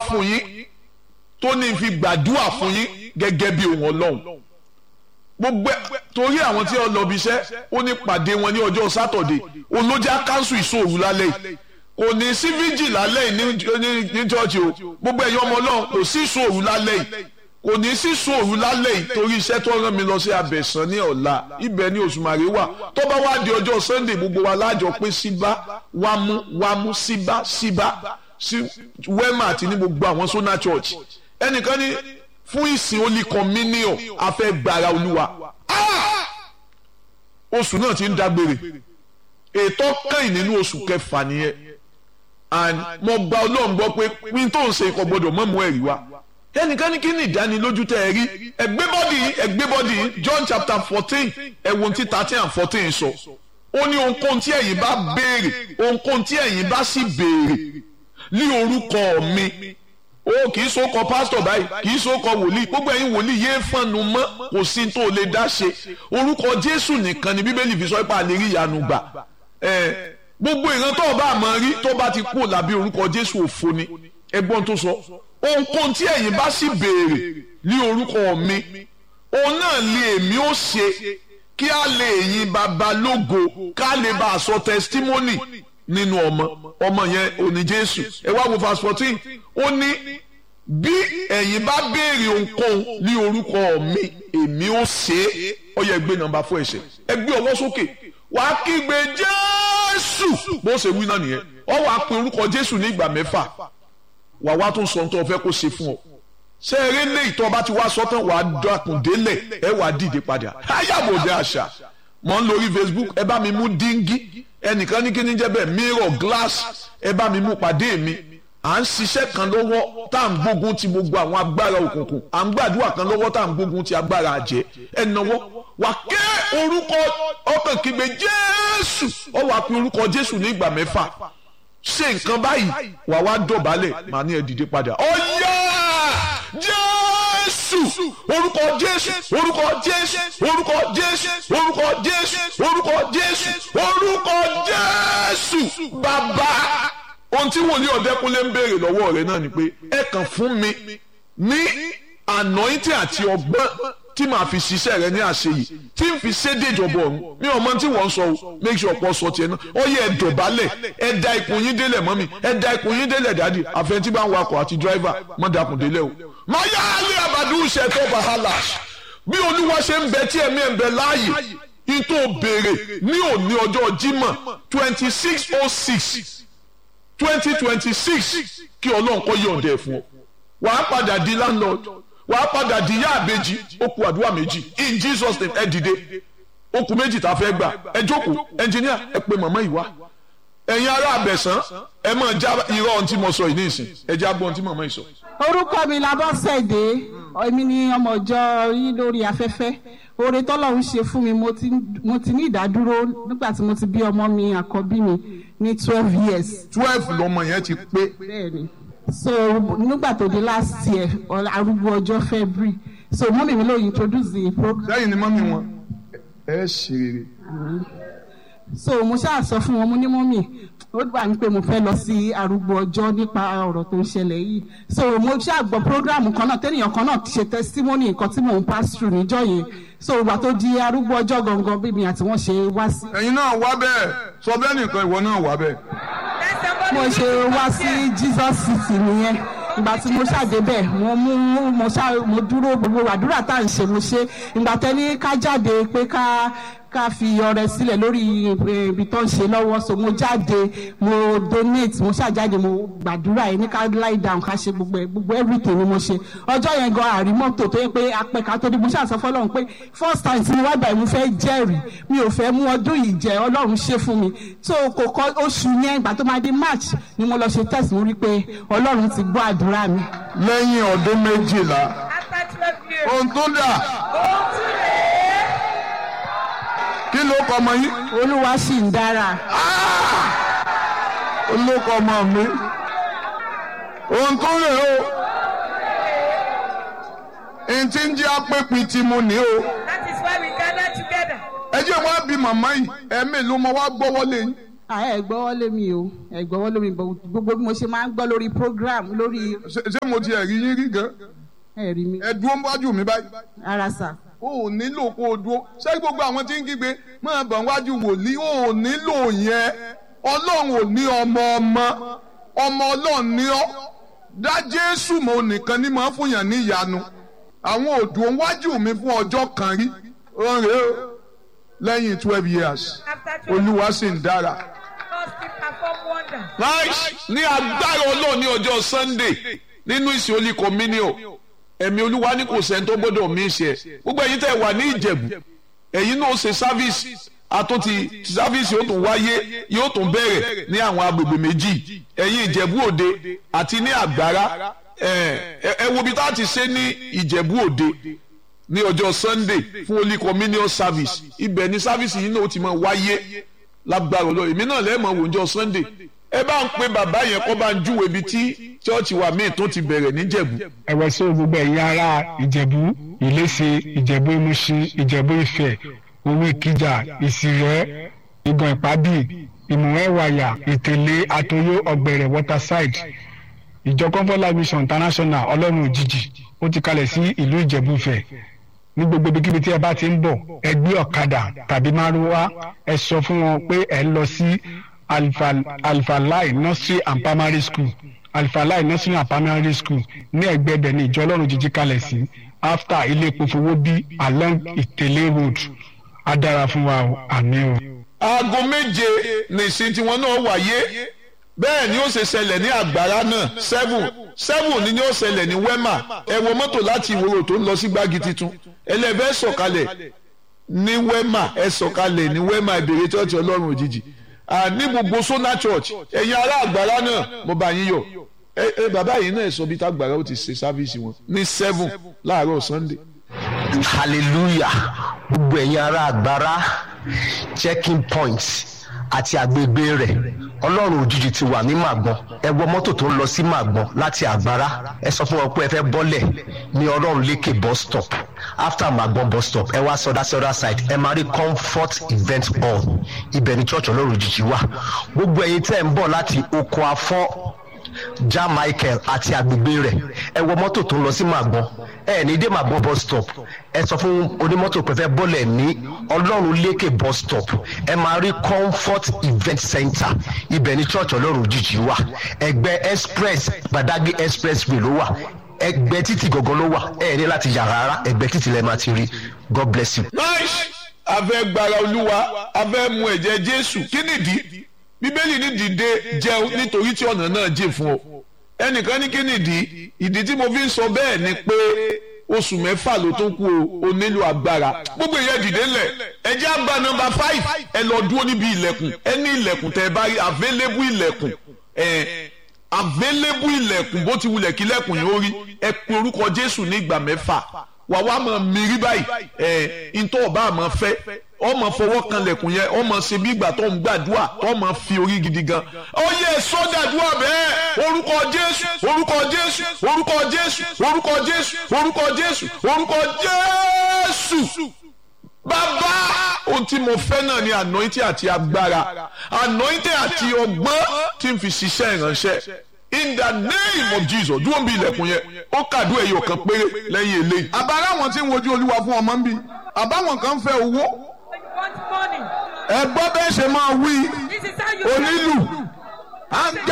fún yín tó ní fi gbàdúrà fún yín gẹ́gẹ́ bí ohun ọlọ́run gbogbo torí àwọn tí wọ́n lọ bí iṣẹ́ ó ní pàdé wọn ní ọjọ́ sátọ̀dé olójà kánṣu ìṣòro lálẹ́ yìí kò ní sí fíjì lálẹ́ yìí ní chọ́ọ̀chì o gbogbo ẹ̀yin ọmọ ọlọ́run kò sí ìṣòro lálẹ́ yìí kò ní sí ìṣòro lálẹ́ yìí torí iṣẹ́ tó rán mi lọ sí abẹ̀sán ní ọ̀la ibẹ̀ ní òṣùmàrè wà tó bá wá di ọjọ́ sunday gbogbo wa lájọ pé síbá wámú wámú síbá síbá sí wema àti ní gbogbo àwọn sona church ẹnìkan ní fún ìsìn holy communion afẹ́ gbàrà olúwa oṣù náà ti ń dágbére ètò kẹ́yìn nínú oṣù kẹfà nìyẹn and mo gba ọlọ́run gbọ́ pé pín tó ń ṣe ikọ̀ gbọ́dọ̀ mọ́ mú ẹ̀rí wá ẹnìkan ní kí ni ìdánilójú tẹ ẹ rí ẹgbẹ́ bọ́dì yìí ẹgbẹ́ bọ́dì yìí John chapter fourteen ẹ̀wọ̀n tí thirteen and fourteen sọ ó ní ohunkóhun tí ẹ̀yin bá béèrè ohunkóhun tí ẹ̀yin bá sì béèrè ní orúkọ mi ó kì í sókọ pásítọ̀ báyìí kì í sókọ wòlíì gbogbo ẹ̀yin wòlíì yéé fọ́nnu mọ́ kò sí tó lè dá ṣe orúkọ Jésù nìkan ni Bíbélì fi sọ pé a lè rí ìyanu gbà gbogbo ìran tó o bá mọ̀ rí tó bá ti kú làbí orúkọ Jésù òfo ni ẹgbọ́n tó sọ ohunkóhun tí ẹ̀yin bá sì béèrè ní orúkọ mi òun náà lè èmi ó ṣe kí a lè yin bàbá lógo ká lè bá a sọ testimony nínú ọmọ ọmọ yẹn òní Jésù ẹ wá wo verse fourteen ó ní bí ẹ̀yin bá béèrè ohunkóhun ní orúkọ mi èmi ó ṣe é ó yẹ gbé nọ́mbà fún ẹsẹ̀ ẹ gbé ọwọ́ sókè wàá kígbe Jésù bó ṣe wí náà nìyẹn ọ wàá pe orúkọ Jésù ní ìgbà mẹ́fà wà wá tún sọ tó fẹ́ kó ṣe fún ọ ṣé eré lé ìtọ́ ọba tí wàá sọ tán wàá dàkùn délẹ̀ ẹ wàá dìde padà ayábòde àṣà mọ̀ ń lórí Facebook ẹ bá mi mú díngí ẹnìkan ní kíní jẹ́ bẹ́ẹ̀ mirror glass ẹ bá mi mú pàdé mi à ń ṣiṣẹ́ kan lọ́wọ́ tá à ń gbógun ti gbogbo àwọn agbára òkùnkùn à ń gbàdúrà kan lọ́wọ́ tá à ń gbógun ti agbára àjẹ́ ẹ náwó wà ké orúkọ ọkàn kígbe Jésù ọ wà pé orúkọ Jésù ní ìgbà mẹ́fà ṣe nǹkan báyìí wà wá dọ̀bálẹ̀ màá ní ẹ dìde padà. ọ̀yá jésù orúkọ jésù orúkọ jésù orúkọ jésù orúkọ jésù orúkọ jésù orúkọ jésù bàbá ohun tí wòlíì ọ̀dẹ́kúnlé ń béèrè lọ́wọ́ rẹ̀ náà ni pé ẹ kàn fún mi ní anointing àti ọgbọ́n tí màá fi ṣiṣẹ́ rẹ ní àṣeyìí tí n fi ṣédè ìjọba ọ̀run mi ò mọ tí wọ́n ń sọ o make sure pọ̀ sọ tiẹ̀ náà ó yẹ ẹ dọ̀bálẹ̀ ẹ da ikùn yín délẹ̀ mọ́mì ẹ da ikùn yín délẹ̀ dádì àfẹn tí bá ń wakọ̀ àti dráìvà má dakùn délẹ̀ o. má yá alẹ́ àbàdù ṣètò wàhálà bí olúwa ṣe ń bẹ tí ẹ̀mí ẹ̀ ń bẹ láàyè n tó béèrè ní òní ọjọ́ Jímọ̀ twenty six oh six twenty twenty six kí ọlọ́run kọ́ yọ̀ǹda ẹ̀ fún ọ wàá padà di landlord wàá padà di ìyá àbejì ó kù àdúrà méjì in Jesus name ẹ dìde ó kù méjì tá a fẹ́ gbà ẹ jókòó ẹnjìníà ẹ pe màmá yìí wá ẹ̀yin ará àbẹ̀sán ẹ máa já irọ́ ohun tí mo sọ yìí ní ìsìn ẹ já gbọ́ ohun tí màmá yìí sọ. orúkọ mi labọ́sẹ̀dé èmi ni ọmọ ìjọ yín lórí afẹ́fẹ́ oore tọ́lọ́run ṣe fún mi mo ti ní ìdádúró nígbà tí mo ti bí ọmọ mi àkọ́bí mi ní twelve years. twelve lọmọ yẹn ti pé. bẹ́ẹ̀ni so nígbà tó di last year arúgbó ọjọ́ February so mọ́mí mi ló introduce the program. sẹ́yìn ni mọ́mí wọn ẹ ṣe rere. so mo ṣáà sọ fún wọn mo ní mọ́mí ó gbà ní pé mo fẹ́ lọ sí arúgbó ọjọ́ nípa ọ̀rọ̀ tó ń ṣẹlẹ̀ yìí so mo ṣáà gbọ́ program kan náà tẹ́nìyàn kan náà ti ṣe testimony nǹkan tí mò ń pass through níjọ́ yẹn so ìgbà tó di arúgbó ọjọ́ gangan bí mi àti wọ́n ṣe wá sí. ẹ̀yin náà wá bẹ́ẹ̀ sọ bẹ́ẹ̀ nìkan ìwọ náà wá bẹ́ẹ̀ mo ṣe wá sí Jesus city nìyẹn ìgbà tí mo ṣàdébẹ̀ mo mú mo ṣá mo dúró gbogbo àdúrà tá à ń ṣe mo ṣe ìgbà tẹ́ni ká jáde pé ká ká fi ọrẹ sílẹ̀ lórí ibi tó ń ṣe lọ́wọ́ so mo jáde mo donate mo ṣàjáde mo gbàdúrà yẹn ní ká lie down ká ṣe gbogbo gbogbo everything ni mo ṣe ọjọ́ yẹn gan àrí mọ́tò tó yẹ pé apẹ̀ka tó dé mo ṣàṣọ fọlọ́run pé first time tí mo wá báyìí mo fẹ́ jẹ́rìí mi ò fẹ́ mú ọdún yìí jẹ́ ọlọ́run ṣe fún mi so kò kọ́ oṣù yẹn ìgbà tó máa di march ni mo lọ ṣe test mo rí pé ọlọ́run ti gbọ́ àdúrà mi. lẹ́yìn ọdún méjìlá ohun tó dà kí ló kọ ọmọ yín. olúwa sì ń dára. olóko ọmọ mi ohun tó rè o n ti ń jẹ́ apẹ́pin tí mo ní o. That is why we gather together. ẹ jẹ́ wá bí màmá yìí ẹ̀mí ló mọ wá gbọ́wọ́ lé yín. ẹ gbọ́wọ́ lé mi o ẹ gbọ́wọ́ lé mi gbogbo bí mo ṣe máa ń gbọ́ lórí program lórí ṣé ṣé mo ti ẹ̀rí yín rí gan ẹ̀rí mi ẹ dúró wájú mi báyìí ara sà o ò nílò kó o dúró ṣé gbogbo àwọn tí ń kígbe máa bọ̀ wájú wòlíì o ò nílò yẹn ọlọ́run ò ní ọmọ ọmọ ọmọ ọlọ́run ní ọ́ dá jésù mọ́ nìkan ní máa fún yàn ní ìyanu àwọn òdùn wájú mi fún ọjọ́ kan rí ọ̀rẹ́ o lẹ́yìn twelve years After twelve olúwa sì ń dára. God still perform wonders. nice ní agbára ọlọ́run ní ọjọ́ sunday nínú ìsìn olí communion ẹ̀mí olúwa ní kò sẹ́ni tó gbọ́dọ̀ mí ṣe gbogbo ẹ̀yin tẹ́ wà ní ìjẹ̀bù ẹ̀yin náà ṣe sáfíìsì àtúntì sáfíìsì yóò tún wáyé yóò tún bẹ̀rẹ̀ ní àwọn agbègbè méjì ẹ̀yin ìjẹ̀bú òde àti ní àgbára ẹ̀ ẹ wo bí tá a ti ṣe ní ìjẹ̀bú òde ní ọjọ́ sunday fún holy communion service ibẹ̀ ni service yìí náà ó ti máa wáyé lágbára ọlọ́run èmi náà lẹ́ẹ̀mọ̀ wò ọjọ́ sunday ẹ bá ń pe bàbá yẹn kó bá ń júwe ibi tí chọ́ọ̀chì wa míì tó ti bẹ̀rẹ̀ níjẹ̀bú. ẹ̀wẹ̀ sí gbogbo ẹ̀yin ará ìjẹ̀bú ìléṣe ìjẹ̀bú ìmúṣin ìjẹ̀bú ìfẹ́ owó ìkìjà ìsìrẹ́ ìgàn ìpábì ìmùwẹ́wàyà ìtẹ̀lé àtòyó ọ̀gbẹ̀rẹ̀ waterside ìjọ comfort mission international ọlọ́run òjijì ó ti kalẹ̀ sí ìlú ìjẹ̀bú ìfẹ́ ní gbogbo ibikíbi tí ẹ bá ti ń bọ̀ ẹ gbé ọ̀kadà tàbí márúwá ẹ sọ fún wọn pé ẹ ń lọ sí alfa alfalai nursery and primary school alfalai nursery and primary school ní ẹ̀gbẹ́ ibẹ̀ ní ìjọ ọlọ́run jíjí kalẹ̀ sí after ilé epo fowó bí along ìtẹ̀lé road á dára fún wa o àmín o. aago méje nìsín tiwọn náà wáyé bẹ́ẹ̀ ni ó ṣe ṣẹlẹ̀ ní àgbàrá náà seven seven ni ó ṣẹlẹ̀ ní wema ẹ wọ mọ́tò láti ìwòrò tó ń lọ sí gbági titun ẹlẹ́fẹ́ sọ̀kalẹ̀ ní wema ẹ sọ̀kalẹ̀ ní wema ìbèrè church ọlọ́run òjijì ní gbogbo sona church ẹ̀yin ará àgbàrá náà mo bá yín yọ̀ ẹ ẹ bàbá yìí náà sọ bí tágbàrá ó ti ṣe sáfíìsì wọn ní seven láàárọ̀ sunday. hallelujah gbogbo ẹ̀yin ará àgbàrá checking point àti àgbègbè rẹ̀ ọlọ́run òjijì ti wà ní màgbọ́n ẹ wọ mọ́tò tó ń lọ sí màgbọ́n láti àgbára ẹ sọ fún wọn pé ẹ fẹ́ bọ́lẹ̀ ní ọlọ́run lékè bus stop after màgbọ́n bus stop ẹ wá sọdá sí other side ẹ máa rí comfort event hall ibẹ̀ ní church ọlọ́run òjijì wà gbogbo ẹ̀yin tẹ́ ń bọ̀ láti oko afọ́ ja michael àti àgbègbè rẹ̀ ẹ wọ mọ́tò tó ń lọ sí màgbọ́n ẹ ní dé màgbọ́n bus stop ẹ sọ fún onímọ́tò pé fẹ́ bọ́lẹ̀ ní ọlọ́run lékè bus stop ẹ máa rí comfort event center ibẹ̀ ní church ọlọ́run òjijì wà ẹgbẹ́ express gbadagbe expressway ló wà ẹgbẹ́ títì gangan ló wà ẹ ní láti yà rárá ẹgbẹ́ títì lẹ́ẹ̀ máa ti rí god bless you. nice afẹ́ gbara olúwa afẹ́ mu ẹ̀jẹ̀ jésù kí nìdí bíbélì ní dìde jẹun nítorí tí ọ̀nà náà jìn fún ọ ẹnìkan ní kí nìdí ìdí tí mo fi ń sọ bẹ́ẹ̀ ni pé oṣù mẹ́fà ló tó kú o o nílò agbára gbogbo ìyẹn dìde ńlẹ̀ ẹ jẹ́ àgbà nọmba five ẹ lọ dúró níbi ilẹ̀kùn ẹ ní ilẹ̀kùn tẹ́ ẹ bá rí available ilẹ̀kùn ẹ available ilẹ̀kùn bó ti wulẹ̀ kí ilẹ̀kùn yẹn ó rí ẹ pe orúkọ jésù ní ìgbà mẹ́fà wà wá mọ̀ mírí báyìí ẹ ntọ́ ọba àmọ́ fẹ́ ọmọ fọwọ́ kan lẹ̀kùn yẹn ọmọ ṣe bí ìgbà tó ń gbàdúrà ọmọ fi orí gidi gan ó yẹ sọ́dàdúrà bẹ́ẹ̀ orúkọ jésù orúkọ jésù orúkọ jésù orúkọ jésù orúkọ jésù orúkọ jésù bàbá ohun tí mo fẹ́ náà ni anointing àti agbára anointing àti ọgbọ́n tí n fi ṣiṣẹ́ ìránṣẹ́ in the name of jesus dúró bí ilẹ̀kùn yẹn ó kàdú ẹ̀yọ̀ kan péré lẹ́yìn eléyìí. àbára àwọn tí ń wojú olúwa fún ọmọ ń bí àbáwọn kan fẹ́ owó You want money. ẹ gbọ́ bẹ́ẹ̀ ṣe máa wí This is how you onílù.